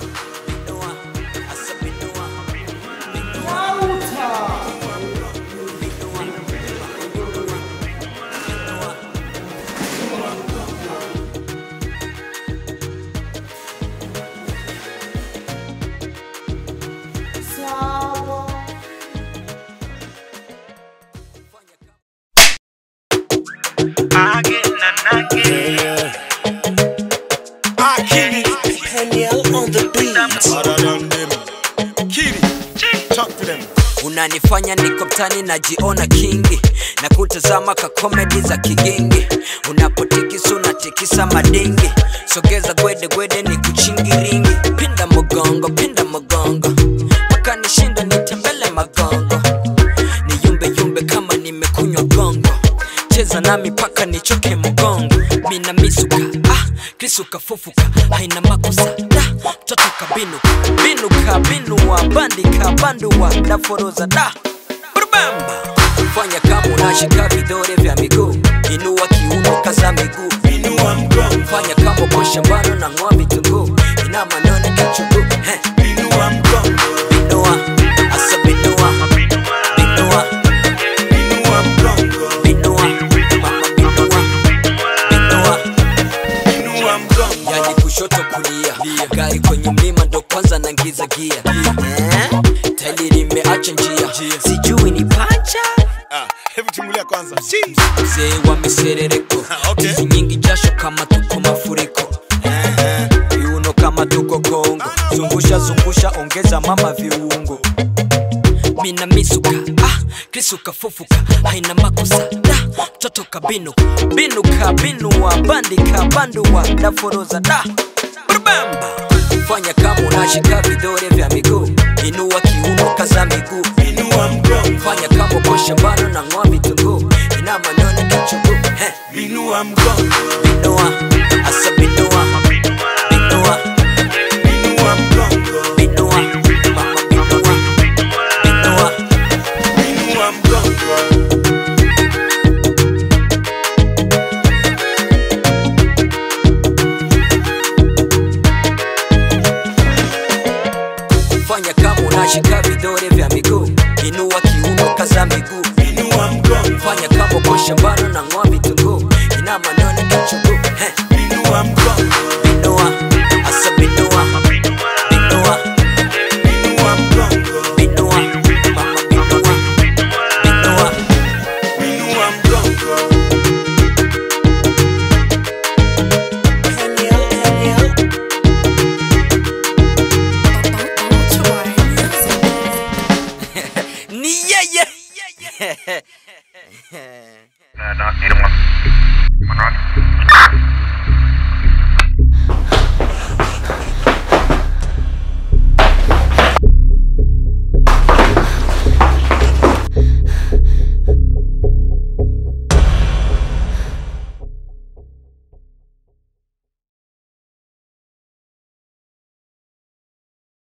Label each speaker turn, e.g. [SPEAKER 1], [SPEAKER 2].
[SPEAKER 1] Binua, asa binua, binua, binua, binua.
[SPEAKER 2] Again and again.
[SPEAKER 3] Akili.
[SPEAKER 1] Daniel on the beat.
[SPEAKER 3] Harder than them. Kili. Talk to them.
[SPEAKER 1] unanifanya niko mtani najiona kingi na kutazama ka komedi za kigingi unapotikisa unatikisa madingi sogeza gwede gwede ni kuchingiringi pinda mgongo pinda mgongo mpaka nishinda nitembele magongo ni yumbe yumbe kama nimekunywa gongo cheza nami paka nichoke mgongo mina misuka ah, krisuka fufuka haina makosa da mtoto kabinuka binuka binua bandika bandua daforoza da brubamba fanya kama unashika vidore vya miguu inua kiuno kaza miguu
[SPEAKER 3] Inua mgongo.
[SPEAKER 1] fanya kama uko shambani na ng'oa vitunguu ina manone kichuguu Heh,
[SPEAKER 3] Inua mgongo.
[SPEAKER 1] binua asa binua binua
[SPEAKER 3] Inua mgongo.
[SPEAKER 1] binua mama binua binua
[SPEAKER 3] Inua mgongo.
[SPEAKER 1] yani kushoto kulia gari kwenye mlima ndo kwanza nangiza gia eh? tali limeacha njia sijui ni pacha
[SPEAKER 3] Ah, hebu timulia kwanza.
[SPEAKER 1] mzee wa miserereko
[SPEAKER 3] Okay.
[SPEAKER 1] hizi nyingi jasho kama tuko mafuriko viuno kama tuko kongo zungusha zungusha ongeza mama viungo mina misuka ah, krisuka fufuka haina makosa da mtoto kabinuka binuka binua bandika bandua daforoza da brubamba fanya kama unashika vidore vya miguu inua kiuno kaza miguu
[SPEAKER 3] Inua mgongo.
[SPEAKER 1] fanya kama uko shambani na ng'oa vitunguu ina manone kichuguu Heh,
[SPEAKER 3] Inua mgongo.
[SPEAKER 1] binua asa binua binua
[SPEAKER 3] Inua mgongo.
[SPEAKER 1] binua mama binua binua
[SPEAKER 3] Inua mgongo.
[SPEAKER 1] fanya kama unashika vidore vya miguu inua kiuno kaza miguu
[SPEAKER 3] Inua mgongo.
[SPEAKER 1] fanya kama uko shambani na ng'oa vitunguu ina manone kichuguu Heh,
[SPEAKER 3] Inua mgongo.
[SPEAKER 1] binua asa binua binua
[SPEAKER 3] Inua mgongo.
[SPEAKER 1] binua mama binua binua
[SPEAKER 3] Inua mgongo.
[SPEAKER 1] ni yeye
[SPEAKER 2] Uh, not, need one. One rock.